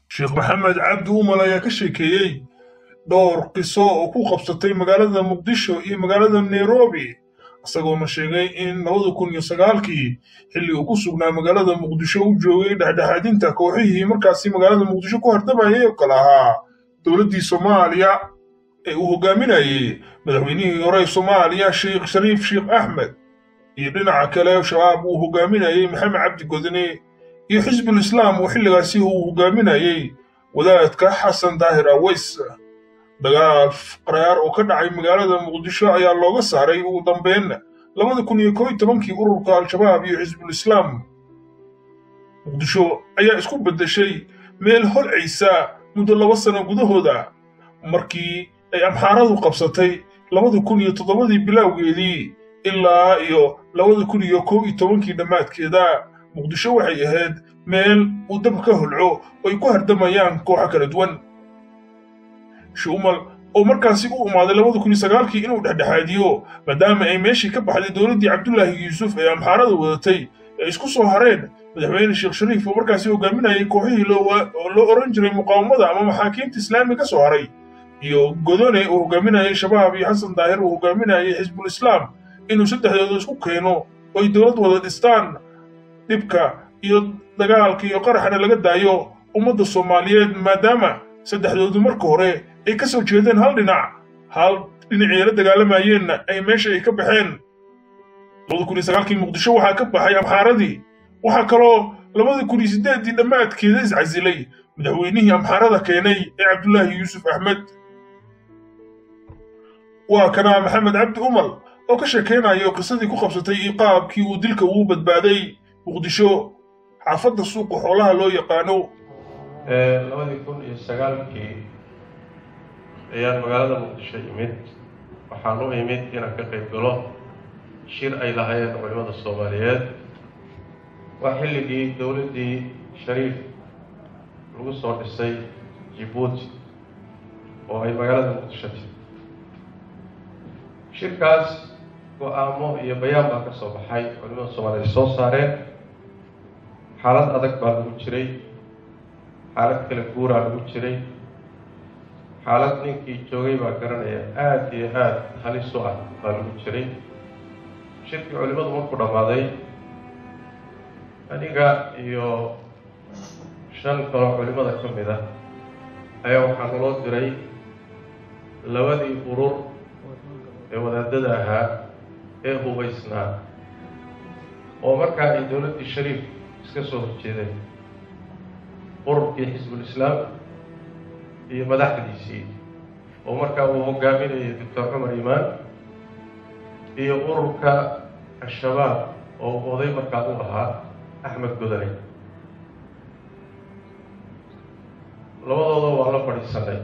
sheekh maxamed cabdi umal ayaa ka sheekeeyey dhowr qiso oo ku qabsatay magaalada muqdisho iyo magaalada nairobi isagoona sheegay in labada kun iyo sagaalkii xilli uu ku sugnaa magaalada muqdisho u joogay dhexdhexaadinta kooxihii markaasi magaalada muqdisho ku hardamayay oo kale ahaa dowladdii soomaaliya ee uu hogaaminayey madaxweynihii hore soomaaliya sheekh shariif sheekh axmed iyo dhinaca kale shabaab uu hogaaminayey maxamed cabdi godine iyo xisbul islaam oo xilligaasi uu hogaaminayey wadaadka xasan daahir aweys dagaal qaraar oo ka dhacay magaalada muqdisho ayaa looga saaray ugu dambeyn labada kun iyo koo iyo tobankii ururka al-shabaab iyo xisbul islaam muqdisho ayaa isku beddeshay meel holcaysa muddo laba sano gudahooda markii ay amxaaradu qabsatay labada kun iyo toddobadii bilowgeedii ilaa iyo labada kun iyo kow iyo tobankii dhammaadkeeda muqdisho waxay ahayd meel uu dab ka holco oo ay ku hardamayaan kooxo kala duwan shumal oo markaasi u umaaday labada kun iyo sagaalkii inuu dhexdhexaadiyo maadaama ay meeshii ka baxday dowladdii cabdulaahi yuusuf ee amxaarada wadatay ee isku soo hareen madaxweyne sheekh shariif oo markaasi hogaaminayay kooxihii loo oran jiray muqaawamada ama maxaakiimta islaami ka soo haray iyo godone uu hogaaminayay shabaab iyo xasan daahir uu hogaaminayay xisbul islaam inuu saddexdooda isku keeno oo ay dowlad wada dhistaan dhibka iyo dagaalka iyo qaraxna laga daayo ummadda soomaaliyeed maadaama saddexdoodu marka hore ay ka soo jeedeen hal dhinac hal dhinacii la dagaalamayeenna ay meesha ay ka baxeen labada kun iyo sagaalkii muqdisho waxaa ka baxay amxaaradii waxaa kaloo labada kun iyo siddeeddii dhammaadkeeda iscasilay madaxweynihii amxaarada keenay ee cabdulaahi yuusuf axmed waa kanaa maxamed cabdi umal oo ka sheekaynayo qisadii ku qabsatay iyo qaabkii uu dilka ugu badbaaday muqdisho xaafadda suuqa xoolaha loo yaqaano labadii kun iyo sagaalkii ayaan magaalada muqdisho imid waxaan u imid inaan ka qayb galo shir ay lahaayeen culimada soomaaliyeed waa xilligii dowladdii shariif lagu soo dhisay jibuuti oo ay magaalada muqdisho tiri shirkaas go-aamo iyo bayaan baa ka soo baxay culimada soomaaliyeed soo saareen xaalad adag baa lagu jiray xaalad kala guuraa lagu jiray xaalad ninkii joogay baa garanaya aada iyo aada halis u ah baa lagu jiray shirkii culimadu markuu dhammaaday aniga iyo shan kaloo culimada ka mid ah ayaa waxaa naloo diray labadii urur ee wadaadada ahaa ee hubaysnaa oo markaa ay dowladdii shariif iska soo horjeedeen ururkii xisbul islaam iyo madaxdiisii oo markaa uu hogaaminayo doctor cumar imaan iyo ururka al-shabaab oo oday markaa u ahaa axmed godane labadooda waa la fadhiisanay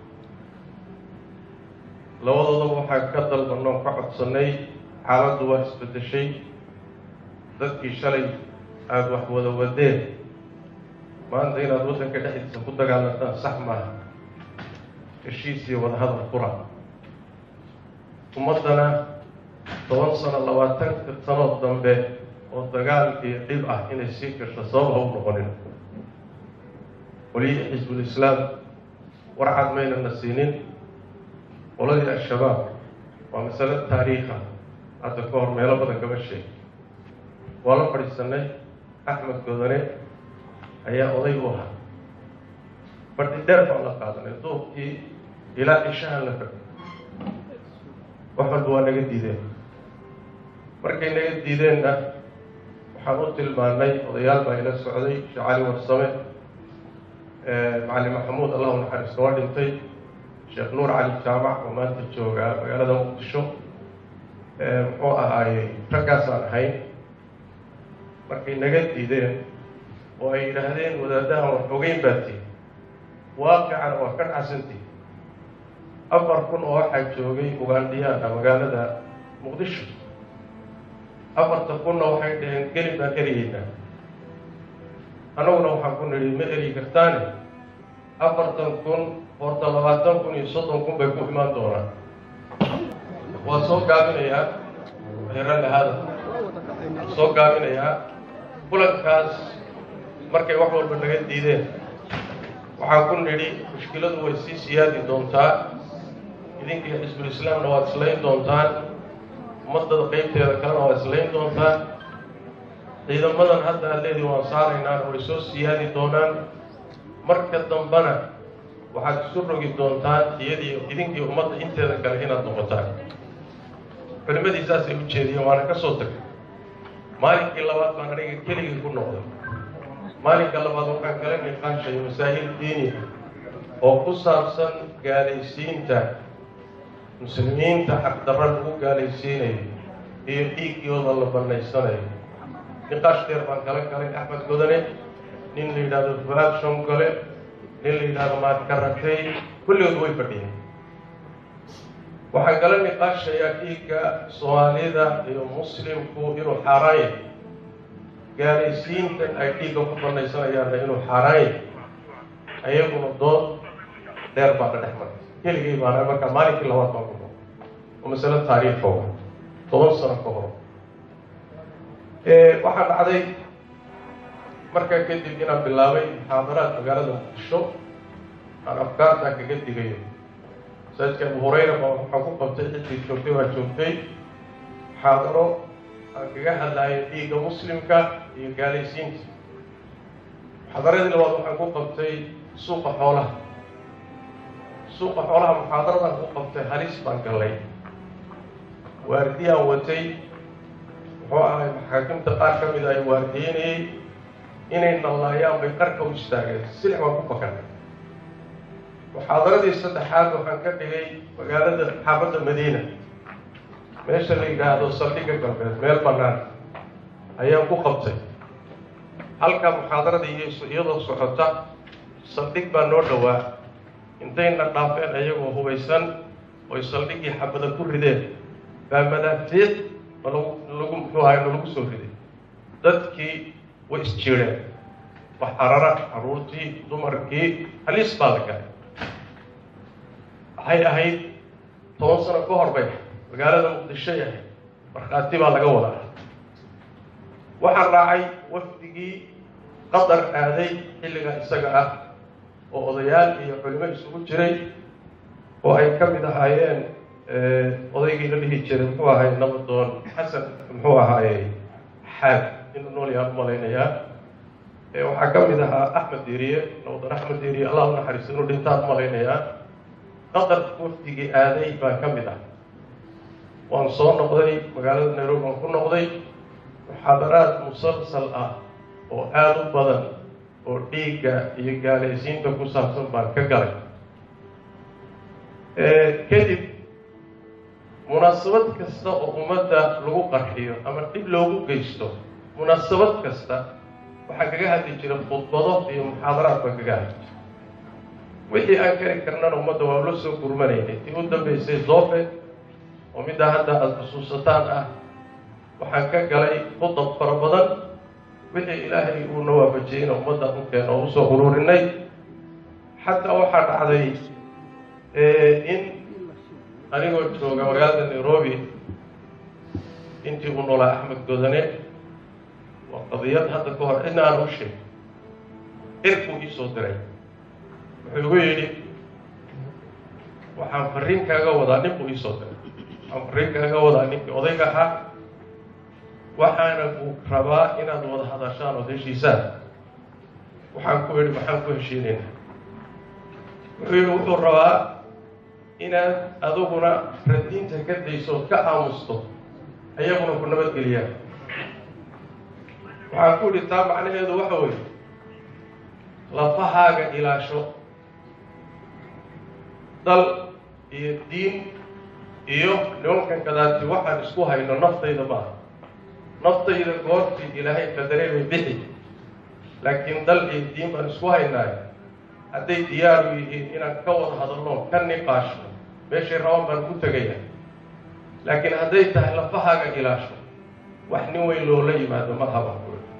labadooda waxaa ka dalbanoo ka codsannay xaaladdu waa isbeddeshay dadkii shalay aada wax wada wadeen maanta inaad waddanka dhexdiisa ku dagaalantaan sax maaha heshiis iyo wadahadal fura ummaddana toban sano labaatanka sanood dambe oo dagaal iyo dhib ah inay sii gasho sabab ha u noqonin qolyihii xisbul islaam warcad maynana siinin qoladii al-shabaab waa masalo taariikha hadda ka hor meelo badan kama sheeg waa la fadhiisanay axmed godane ayaa oday u ahaa fadhi dheer baan la qaadanay duubkii ilaa cishahan la fadhi wax walba waa naga diideen markay naga diideenna waxaan u tilmaanay odayaal baa ila socday sheekh cali warsame macalin maxamuud allahu naxariisto waa dhintay sheekh nuur cali jaamac oo maanta joogaa magaalada muqdisho muxuu ahaayey raggaasaan ahayn markay naga diideen oo ay yidhaahdeen wadaadahan wax ogeyn baa tii waaqicana waa ka dhacsantii afar kun oo waxaa joogay ugaandhiyaana magaalada muqdisho afarta kunna waxay dhaheen gelin baan eryeynaa annaguna waxaan ku nidhi ma eryi kartaane afartan kun horta labaatan kun iyo soddon kun bay ku imaan doonaan waa soo gaabinayaa heralahaada soo gaabinayaa kulankaas markay wax walba naga diideen waxaan ku nidhi mushkiladu way sii siyaadi doontaa idinkii xisbul islaamna waad islayn doontaan ummadada qeybteeda kalena waad islayn doontaan ciidamadan hadda aad leediin waan saaraynaana way soo siyaadi doonaan marka dambena waxaad isu rogi doontaan iyadii idinkii ummadda inteeda kale inaad noqotaan culimmadii saasay u jeediyeen waana ka soo tagay maalinkii labaad baan aniga keligii ku noqday maalinka labaad waxaan kala niqaashay masaa'il diini oo ku saabsan gaalaysiinta muslimiinta xaqdarra lagu gaalaysiinayo iyo dhiiggooda la bannaysanayo niqaash dheer baan kala galay axmed godane nin la yidhahdo fuaad shongole nin la yidhahdo maadkaratay kulligood way fadhiyeen waxaan kala niqaashayaa dhiigga soomaalida iyo muslimku inuu xaaraan yahay gaalaysiintan ay dhiigga ku bannaysanayaanna inuu xaaraan yahay ayaguna dood dheer baa ka dhex martay keligay baana markaa maalinkii labaad baan ku noqday oo masale taariikha wa toban sano ka hor waxaa dhacday markaa kadib inaan bilaabay muxaadaraad magaalada muqdisho aan afkaartaa kaga digayo masaajidka abu hurayra baa waxaan ku qabtay ciddii joogtay waa joogtay muxaadaro aan kaga hadlaayo dhiigga muslimka iyo gaalaysiinta muxaadaradii labaad waxaan ku qabtay suuqa xoolaha suuqa xoolaha muxaadaradaan ku qabtay halis baan gallay waardiyaan watay muxuu ahay maxaakimta qaar ka mid ay waardiyeynayey inay nallaayaan bay qarka u istaageen silix baan ku bakanay muxaadaradii saddexaad waxaan ka dhigay magaalada xaafadda madiina meesha la yidhaahdo saldhigga galbeed meel bannaan ayaan ku qabtay halka muxaadaradii iyadoo socota saldhig baa noo dhowaa intayna dhaafeen ayagoo hubaysan oy saldhiggii xabada ku rideen baa madaafiic lagu lagu muxuu ahay lagu soo riday dadkii way isjiireen baxarara carruurtii dumarkii halis baa la galay waxay ahayd toban sano ka hor bay magaalada muqdishoy ahayd markhaati baa laga wadaa waxaa raacay wafdigii qatar aaday xilliga isaga ah oo odayaal iyo culimo isugu jiray oo ay ka mid ahaayeen odaygii la dhihi jiray muxuu ahay nabadoon xasan muxuu ahaaye xaag inuu nool yaan u malaynayaa waxaa ka mid ahaa axmed deriye nabadoon axmed deriye allah u naxariisto inuu dhintaan u malaynayaa qatar wafdigii aaday baa ka mid ah waan soo noqday magaalada nairobi waan ku noqday muxaadaraad musalsal ah oo aada u badan oo dhiigga iyo gaalaysiinta ku saabsan baan ka galay kadib munaasabad kasta oo ummadda lagu qarxiyo ama dhib loogu geysto munaasabad kasta waxaa kaga hadli jira khudbado iyo muxaadaraad baan kaga hadli jira wixii aan kari karnana ummadda waa la soo gurmanaynay tii u dambaysay zoofe oo middaa hadda aada xusuusataan ah waxaan ka galay khudab fara badan wixii ilaahay uuna waafajiyeyna ummadda dhulkeena oo usoo ururinay xataa waxaa dhacday in anigoo jooga magaalada nairobi intii uu noolaa axmed godane waa qadiyad hadda ka hor cidna aan u sheegay cirkuu iisoo diray wuxuu igu yidhi waxaan fariin kaaga wadaa nin buu iisoo diray waxaan fariin kaaga wadaa ninkii odayga ahaa waxaana uu rabaa inaad wada hadashaan ood heshiisaan waxaan ku idhi maxaan ku heshiinaynaa wuxuu yidhi wuxuu rabaa inaad adiguna radiinta ka dayso ood ka aamusto ayaguna ku nabadgeliyaan waxaan ku idhi taa macnaheedu waxa weeye lafahaaga ilaasho dal iyo diin iyo nimankan kadaati waxaan isku hayno naftayda maaha naftayda goortii ilaahay qadarey bay bixi laakiin dal iyo diin baan isku haynaayo hadday diyaaru yihiin inaan ka wada hadalno ka niqaashno meeshay rabaan baan ku tegaya laakiin hadday tahay lafahaaga ilaasho wax nin weyn loola yimaado ma haba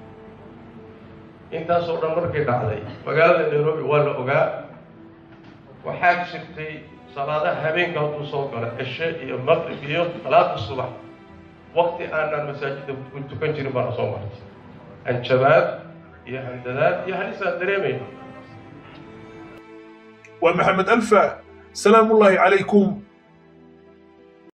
intaasoo dhan markay dhacday magaalada nairobi waa la ogaa waxaa jirtay salaadaha habeenka hadduu soo galo cishe iyo maqrib iyo salaada subax wakti aanaan masaajidda ku tukan jirin baana soo martay hanjabaad iyo handadaad iyo halisaan dareemayna waa maxamed alfa salaamullaahi calaykum